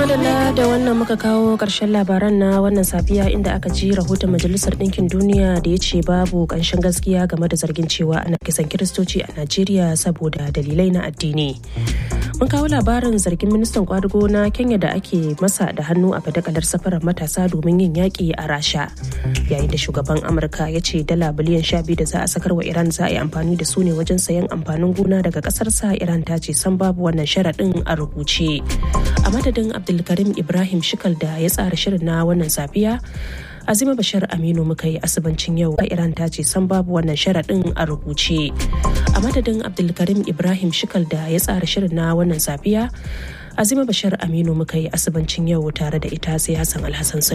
madalla da wannan muka kawo ƙarshen labaran na wannan safiya inda aka ji rahoton majalisar ɗinkin duniya da ya ce babu ƙanshin gaskiya game da zargin cewa ana kisan kiristoci a najeriya saboda dalilai na addini mun kawo labarin zargin ministan kwadugo na kenya da ake masa da hannu a fadakalar safarar matasa domin yin yaƙi a rasha yayin da shugaban amurka ya ce dala biliyan sha biyu da za a sakar wa iran za a yi amfani da su ne wajen sayan amfanin gona daga ƙasarsa iran ta ce san babu wannan sharaɗin a rubuce a madadin abdulkarim ibrahim shikal da ya tsara shirin na wannan safiya azima bashir aminu muka yi asibancin yau iran ta ce san babu wannan sharaɗin a rubuce a madadin abdulkarim ibrahim shikal da ya tsara shirin na wannan safiya azima bashir aminu muka yi asibancin yau tare da ita sai hassan alhassan